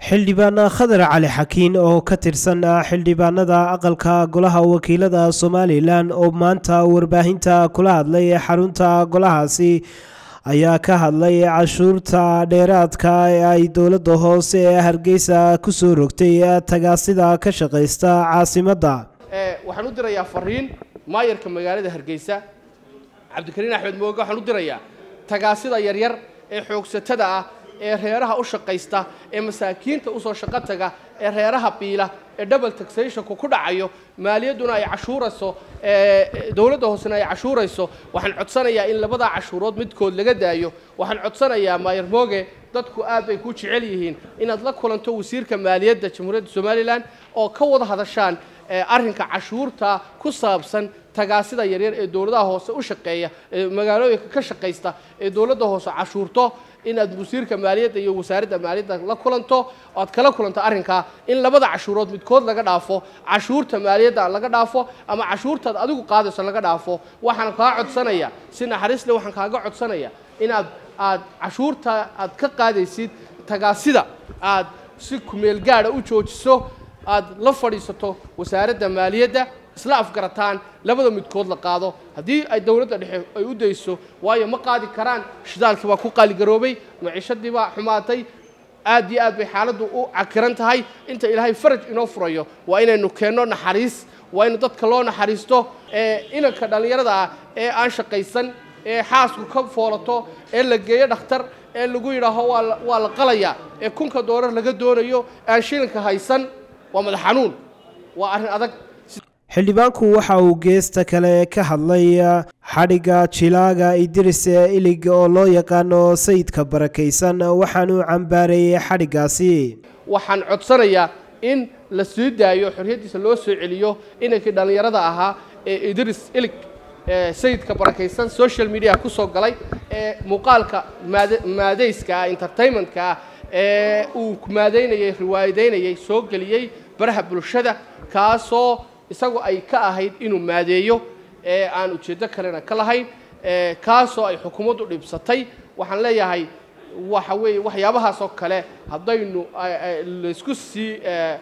xildhibaan khadar cali xakiin oo ka tirsan xildhibaanada aqalka golaha wakiilada somalilan oo maanta warbaahinta kula hadlay ee xarunta golahaasi ayaa ka hadlay cashuurta dheeraadka ee ay dowladda hoose ee hargeysa kusoo rogtay tagaasida ka shaqaysta caasimadda waxaan u dirayaa fariin maayarka magaalada hargeysa cabdikariin axmed mooge waxaan u dirayaa tagaasida yaryar ee xoogsatada ah ee reeraha u shaqaysta ee masaakiinta usoo shaqo taga ee reeraha biila ee double taxationku ku dhacayo maaliyadduna ay cashuurayso dowladda hoosena ay cashuurayso waxaan codsanayaa in labadaa cashuurood midkood laga daayo waxaan codsanayaa maayar mooge dadku aad bay ku jecel yihiin inaad la kulanto wasiirka maaliyadda jamhuuriyadda somalilan oo ka wada hadashaan arrinka cashuurta ku saabsan tagaasida yaryar ee dowladaha hoose u shaqeeya ee magaalooyinka ka shaqaysta ee dowladda hoose cashuurto inaad wasiirka maaliyadda iyo wasaaradda maaliyadda la kulanto oad kala kulanto arrinkaa in labada cashuurood midkood laga dhaafo cashuurta maaliyadda laga dhaafo ama cashuurtaad adigu qaadayso laga dhaafo waxaan kaa codsanaya si naxariisle waxaan kaaga codsanaya inaad aad cashuurta aad ka qaadaysid tagaasida aad si kumeel gaadha u joojiso aad la fadhiisato wasaaradda maaliyadda isla afgarataan labada midkood la qaado haddii ay dowladda dhexe ay u dayso waayo ma qaadi karaan shidaalkii baa ku qaaligaroobay maciishadii baa xumaatay aad iyo aad bay xaaladdu u cakiran tahay inta ilaahay faraj inoo furayo waa inaynu keenno naxariis waa inu dadka loo naxariisto ee inanka dhallinyarada ah ee aan shaqaysan ee xaasku ka foolato ee la geeyo dhakhtar ee lagu yidhaaho waa la qalayaa ee kunka doolar laga doonayo aan shilinka haysan waa madax xanuun waa arrin adag xildhibaanku waxa uu geesta kale ka hadlay xadhigga jilaaga idris ilig oo loo yaqaano sayidka barakaysan waxaanuu cambaareeyey xadhiggaasi waxaan codsanayaa in la sii daayo xorriyaddiisa loo soo celiyo inankii dhallinyarada ahaa ee idris ilig sayidka barakaysan social media ku soo galay ee muuqaalka maadayska ah entertainmentka ah ee uu maadaynayay riwaayadaynayay soo geliyey baraha bulshada kaasoo isagu ay ka ahayd inuu maadeeyo ee aan ujeeddo kalena ka lahayn kaasoo ay xukuumaddu dhibsatay waxaan leeyahay waxa weeye waxyaabahaas oo kale haddaynu laysku sii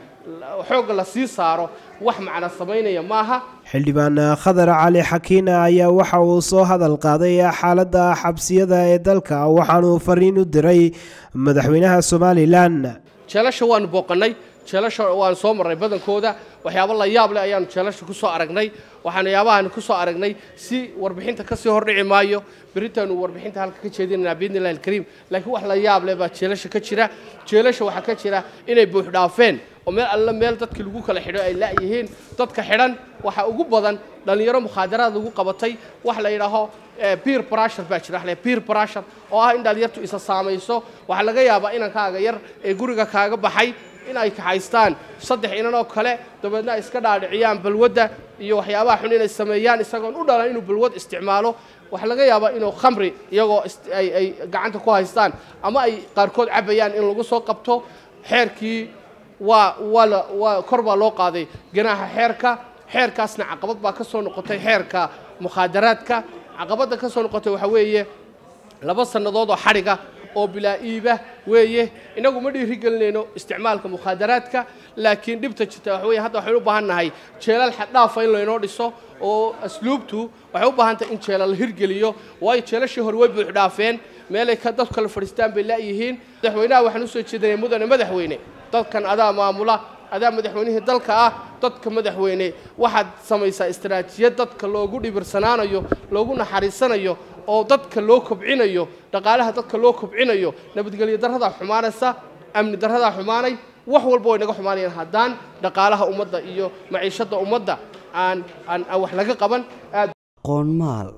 xoogga la sii saaro wax macna samaynaya maaha xildhibaan khadar cali xakiin ayaa waxa uu soo hadal qaaday xaaladda xabsiyada ee dalka waxaanuu fariin u diray madaxweynaha somalilan jeelasha waanu booqannay jeelasha waan soo marray badankooda waxyaabo la yaab leh ayaanu jeelasha ku soo aragnay waxaanu yaabahaanu ku soo aragnay si warbixinta ka sii hordhici maayo beritaanu warbixinta halka ka jeedinaynaa biidni illahi alkariim laakiin wax la yaab leh baa jeelasha ka jira jeelasha waxaa ka jira inay buux dhaafeen oo meel alle meel dadkii lagu kala xidho ay la'yihiin dadka xidhan waxaa ugu badan dhallinyaro mukhaadaraad lagu qabatay wax la yidhaaho beer brashur baa jira waxle beer brashur oo ah in dhalinyartu isa saamayso waxaa laga yaabaa inankaaga yar ee guriga kaaga baxay in ay kaxaystaan saddex inan oo kale dabeedna ay iska dhaadhiciyaan balwadda iyo waxyaabaha xun inay sameeyaan isagoon u dhalan inuu balwad isticmaalo waxaa laga yaabaa inuu khamri iyagoo ay gacanta ku haystaan ama ay qaarkood cabayaan in lagu soo qabto xeerkii waa waa waa kor baa loo qaaday ganaaxa xeerka xeerkaasna caqabad baa ka soo noqotay xeerka mukhaadaraadka caqabadda ka soo noqotay waxaa weeye laba sannadood oo xadhiga oo bilaa iiba weeye inagu ma dhiiri gelinayno isticmaalka mukhaadaraadka laakiin dhibta jirta waxa weye hadda waxaynu u baahan nahay jeelal xaddhaafa in laynoo dhiso oo asluubtu waxay u baahan tahay in jeelal la hirgeliyo waayo jeelashii hore way buux dhaafeen meelay ka dadku kala fadhiistaan bay la'yihiin madaxweynaha waxaan usoo jeedinay mudane madaxweyne dadkan adaa maamula adaa madaxweynihii dalka ah dadka madaxweyne waxaad samaysaa istaraatijiyad dadka loogu dhibirsanaanayo loogu naxariisanayo oo dadka loo kobcinayo dhaqaalaha dadka loo kobcinayo nabadgelyo darradaa xumaanaysa amni darradaa xumaanay wax walba way naga xumaanayaan haddaan dhaqaalaha ummadda iyo maciishadda ummadda aan aan aan wax laga qaban aad qoonmaal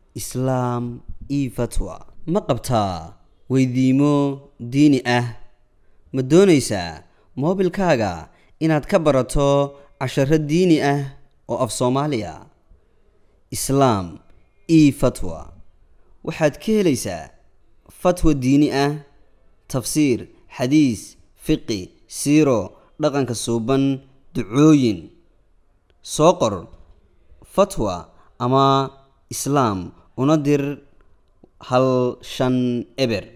islaam io fatwa ma qabtaa weydiimo diini ah ma doonaysaa moobilkaaga inaad ka barato casharo diini ah oo af soomaaliya islaam io fatwa waxaad ka helaysaa fatwa diini ah tafsiir xadiis fiqi siiro dhaqanka suuban ducooyin soo qor fatwa ama islaam una dir hal shan eber